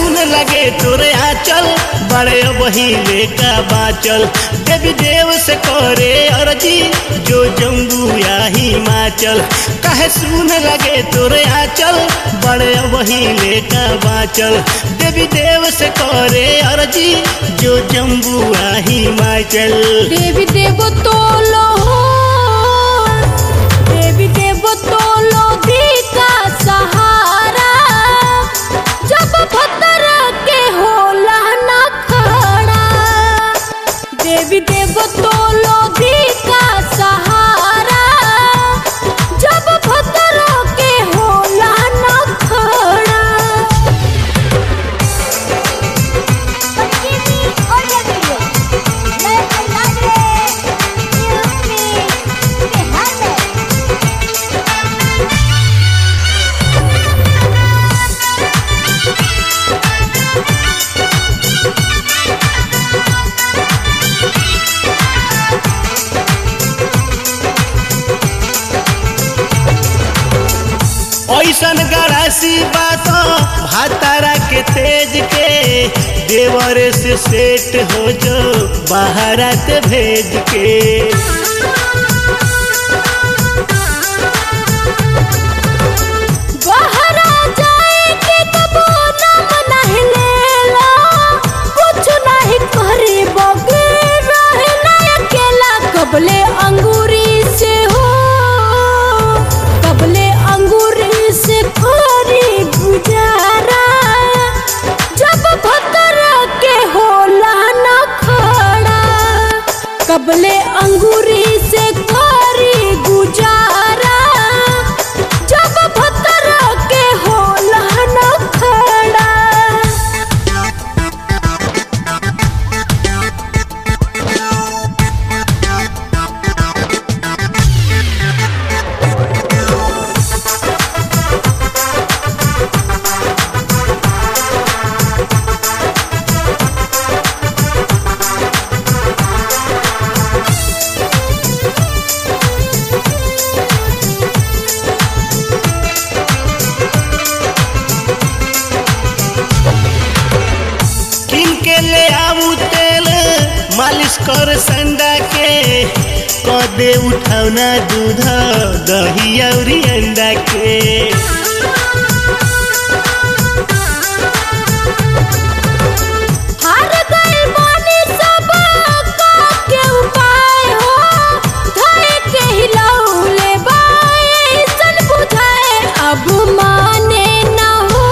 सुन लगे तोरे आंचल बड़े बहिले का बाचल देवी देव से करे अर्जी जो जम्बू या हिमाचल कहे सुन लगे तोरे आंचल बड़े बहिले का बाचल देवी देव से करे अर्जी जो जम्बू या हिमाचल देवी देव तोलो देवी देव तोलो दी का सहारा जब भतर के होला ना खड़ा देवी देव तोलो दी का सहारा जब भतर के होला ना खड़ा ऐसन गरासी बात भातारा के तेज के देवरे से सेट हो जो बाहरत भेज के बहरा जाए के कबो नाम नहीं लेला कुछ नहीं करे बगे रहना अकेला कबले अंगूरी से हो कबले अंगूरी से करी गुजारा जब भतर के होला ना खड़ा कबले अंगूरी से करी गुजारा जब भतर के होला न खड़ा किन के ले आऊ तेल मालिश कर संडा के कदे उठावना दूध दही और अंडा के हार गइल बानी सब का के उपाय हो धरे के हिलौले बाए सन बुझाए अब माने न हो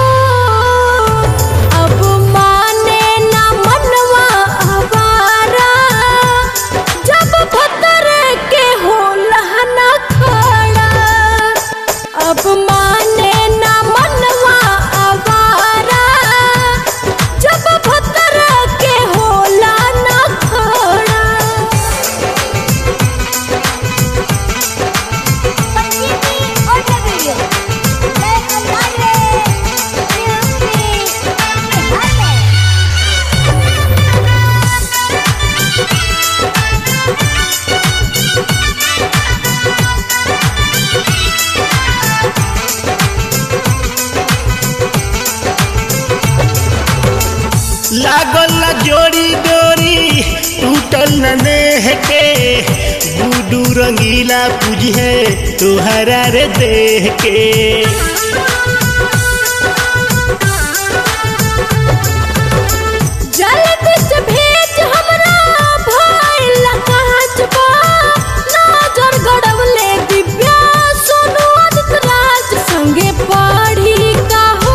अब माने न मनवा हमारा जब भतर के होला न खड़ा अब माने न मनवा आवारा जब भतर के होला न खड़ा लागल न जोड़ी डोरी टूटल न नेह के बूडू रंगीला पूजे तुहरा रे देह के जल बिच भेज हमरा भइल कांच बा नजर गड़वले दिव्या सोनू आदित्य राज संगे पढ़ी का हो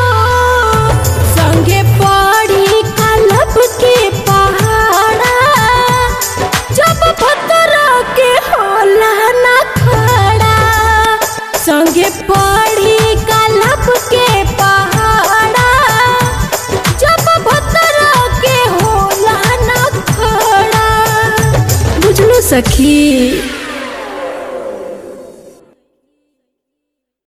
संगे पढ़ी का लब के पहाड़ा जब भतर के होला ना खड़ा संगे पढ़ी का लब के पहाड़ा जब भतर के होला ना खड़ा बुझलो सखी